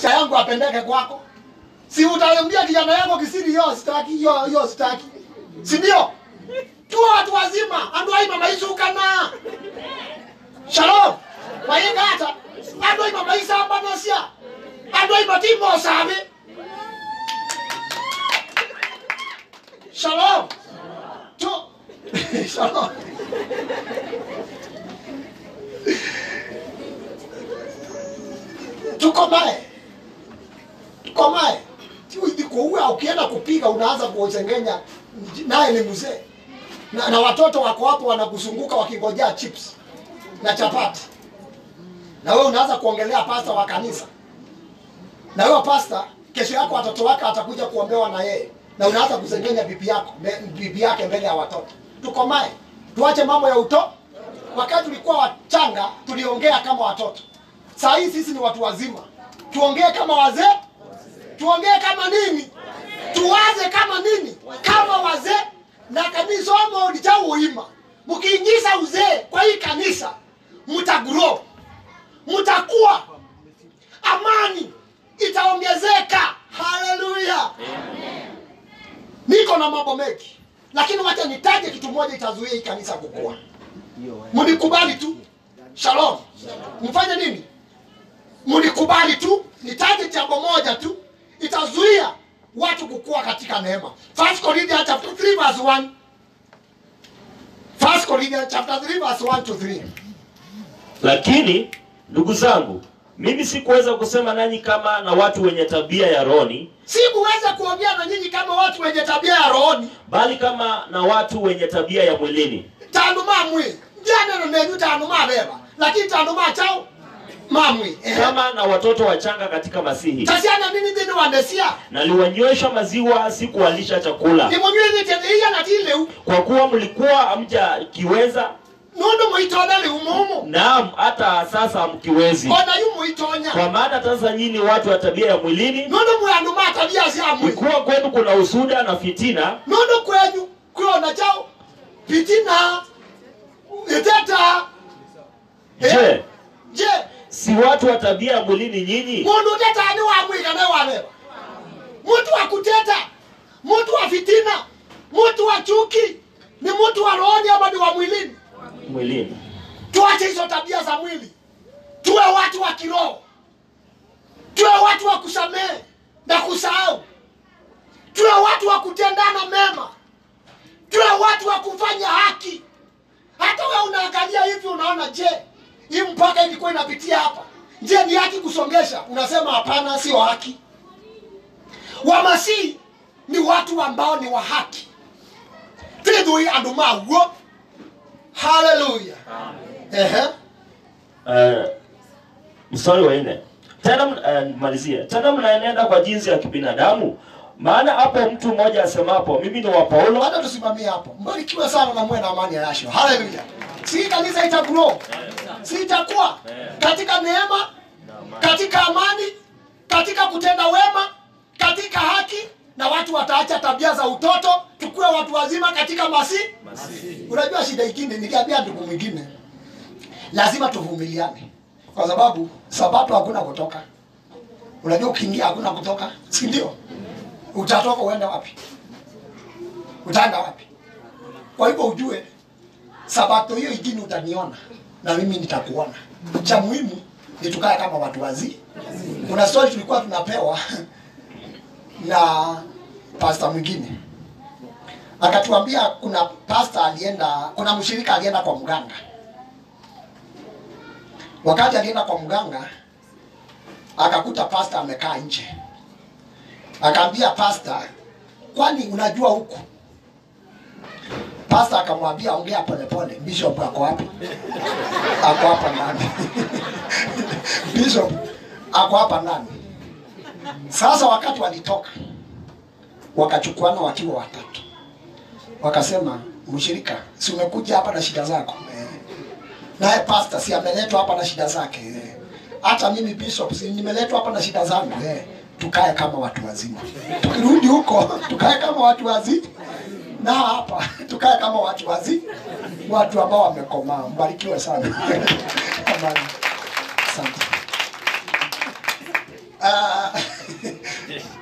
maisha yangu apendeke kwako si utaambia kijana yako kisiri yo sitaki yo yo sitaki si ndio tuwa watu wazima andu aima maisukana shalom wayenga hata andu aima maisa ambanasia andu aima timo sabe shalom tu shalom tukomae tukomae kuua ukienda kupiga unaanza kuosengenya naye ni mzee na, na watoto wako hapo wanakuzunguka wakingojea chips na chapati na wewe unaanza kuongelea pasta wa kanisa na wewe pasta kesho yako watoto wake atakuja kuombewa na yeye na unaanza kusengenya bibi yako mbe- bibi yake mbele ya watoto tukomae tuache mambo ya uto wakati tulikuwa wachanga tuliongea kama watoto saa hii sisi ni watu wazima tuongee kama wazee tuongee kama nini tuwaze kama nini kama wazee na kanisa omo lichauima mkiingiza uzee kwa hii kanisa mtagro mtakuwa amani itaongezeka haleluya niko na mambo mengi lakini wacha nitaje kitu moja itazuia hii kanisa kukua mnikubali tu shalom mfanye nini mnikubali tu nitaje jambo moja tu itazuia watu kukua katika neema First Corinthians chapter 3 verse 1 First Corinthians chapter 3 verse 1 to 3 lakini ndugu zangu mimi sikuweza kusema nanyi kama na watu wenye tabia ya roni sikuweza kuongea na nyinyi kama watu wenye tabia ya rohoni bali kama na watu wenye tabia ya mwilini tanu mamwi njaneno nenyu tanu mabeba lakini tanu machao mamwi Ehe. kama na watoto wachanga katika masihi tasiana nini thini wandesia naliwanywesha maziwa sikuwalisha chakula nimunywithitethia na tileu kwa kuwa mlikuwa hamjakiweza nundu muitonya liu mumu naam hata sasa mkiwezi ona yu muitonya kwa maana sasa nyinyi watu wa tabia ya mwilini nundu mwandu ma tabia cia mwi ikuwa kwenu kuna usuda na fitina nundu kwenyu kwiona chao pitina iteta je je si watu wa tabia ya mwilini nyinyi mundu utetani wa mwiga naye wabeba mtu wa kuteta mtu wa fitina mtu wa chuki ni mtu wa rohoni ama ni wa mwilini mwilini tuache hizo tabia za mwili tuwe watu wa kiroho tuwe watu wa kusamehe na kusahau tuwe watu wa kutendana mema tuwe watu wa kufanya haki hata we unaangalia hivi unaona je hii mpaka ilikuwa inapitia hapa je ni haki kusongesha unasema hapana sio haki wamasihi ni watu ambao ni wa haki twithui andu maguo haleluya Ehe. uh, mstari wa nne tena uh, malizie tena mnaenenda kwa jinsi ya kibinadamu maana hapo mtu mmoja asemapo mimi ni wa paulo Wacha tusimamie hapo. Mbarikiwe sana na muwe na amani ya Yashua. Haleluya. Si kanisa itagrow. Si itakuwa katika neema, katika amani, katika kutenda wema, katika haki na watu wataacha tabia za utoto, tukuwe watu wazima katika masi. Unajua shida ingine niliambia ndugu mwingine. Lazima tuvumiliane. Kwa sababu sabato hakuna kutoka. Unajua ukiingia hakuna kutoka, si ndio? Utatoka uende wapi? utaenda wapi kwa hivyo ujue sabato hiyo ingine utaniona na mimi nitakuona cha muhimu ni tukae kama watu wazii kuna story tulikuwa tunapewa na pasta mwingine akatuambia kuna pasta alienda kuna mshirika alienda kwa mganga wakati alienda kwa mganga akakuta pasta amekaa nje akaambia pasta kwani unajua huku pasta akamwambia ongea polepole bishop ako wapi ako hapa ndani bishop ako hapa ndani sasa wakati walitoka wakachukuana wakiwa watatu wakasema mshirika si umekuja hapa na shida zako eh. naye pasta si ameletwa hapa na shida zake eh. hata mimi bishop si nimeletwa hapa na shida zangu eh. tukae kama watu wazima tukirudi huko tukae kama watu wazima na hapa tukae kama watu wazi watu ambao wamekomaa mbarikiwe sana Amani. asante uh,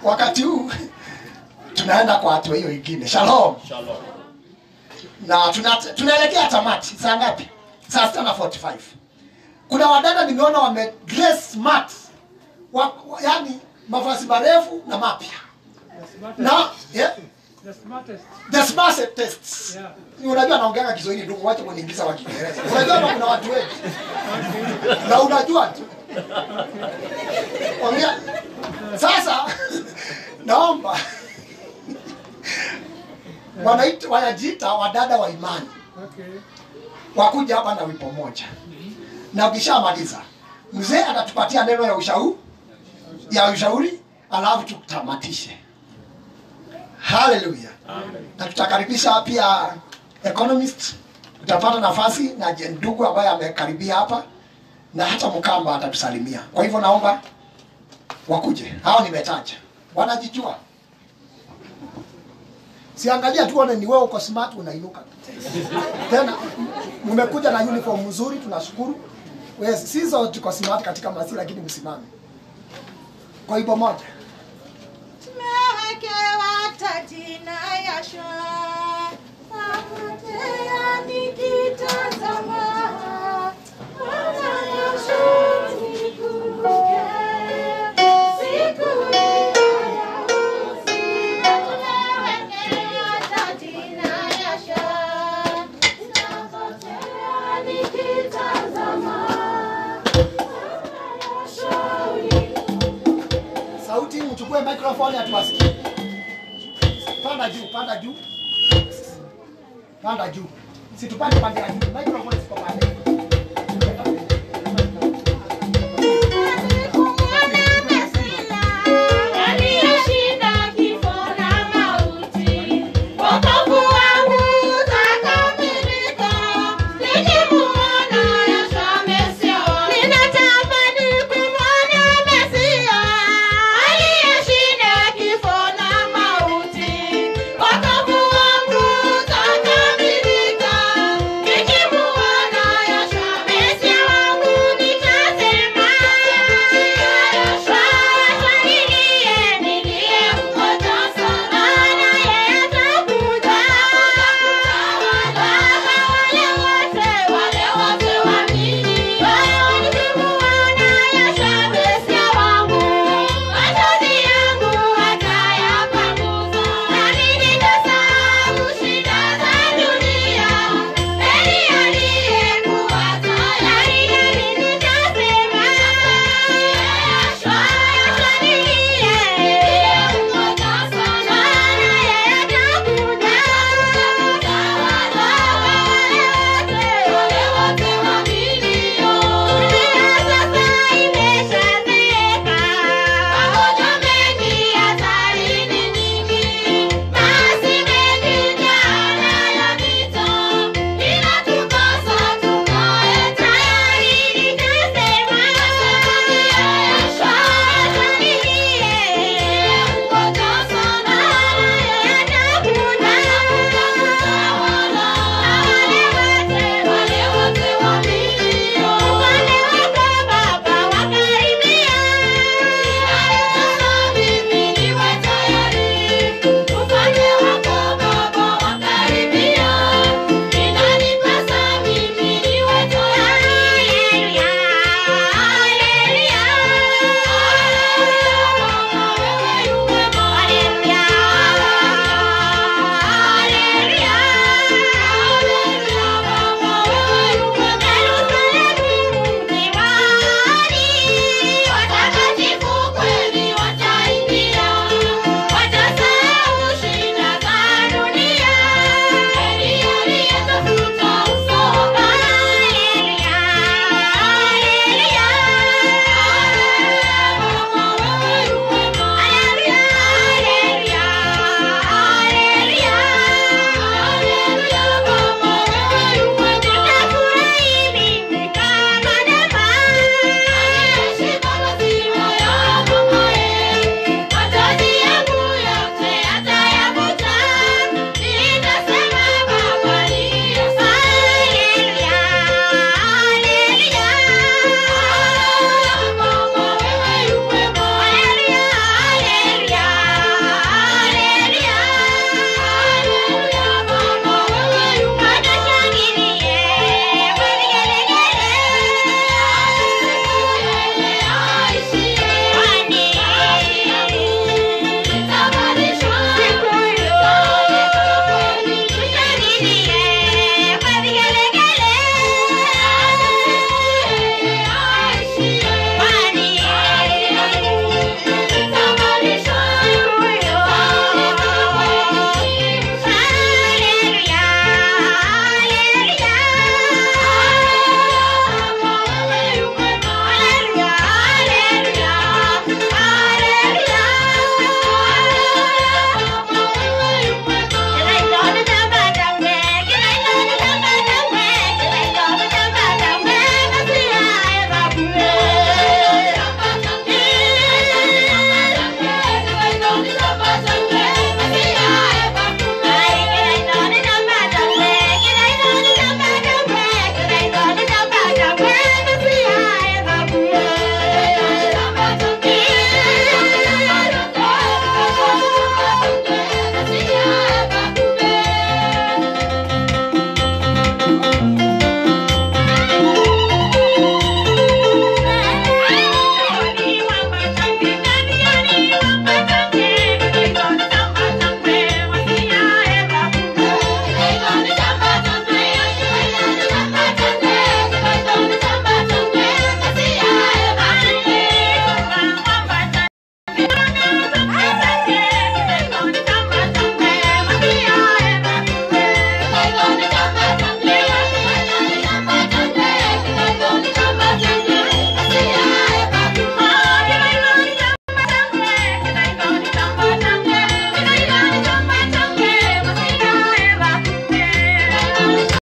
wakati huu tunaenda kwa hatua hiyo ingine shalom Shalom. na tuna, tunaelekea tamati saa ngapi saa sita na 45 kuna wadada nimeona wame dress smart wa, wa, yani mavazi marefu na mapya na yeah, The smartest. the smartest Yeah. unajua naongeanga kiswahili ndugu wacha kuniingiza wa kiingereza unajua hapa kuna watu wengi na unajua tu ongea sasa naomba wanaita wanajiita wadada wa imani Okay. wakuja hapa na wimbo moja na ukishamaliza mzee atatupatia neno ya ushauri ya ushauri alafu tutamatishe haleluya na tutakaribisha pia economist utapata nafasi na je- ndugu ambaye amekaribia hapa na hata mkamba atatusalimia kwa hivyo naomba wakuje hao nimetaja wanajijua siangalia tuone ni wewe uko smart unainuka tena mmekuja na uniform mzuri tunashukuru yes, si zote tuko smart katika masi lakini msimame kwa hivyo moja Tumewekewa taji na yasha, napotea nikitazama, Bwana Yesu nikumbuke, siku hiyo ya uzima. Tumewekewa taji na yasha, napotea nikitazama, Bwana Yesu nikumbuke. sauti mchukue microphone atuwasikie panda juu panda juu panda juu situpande pande ya juu microphone ziko pale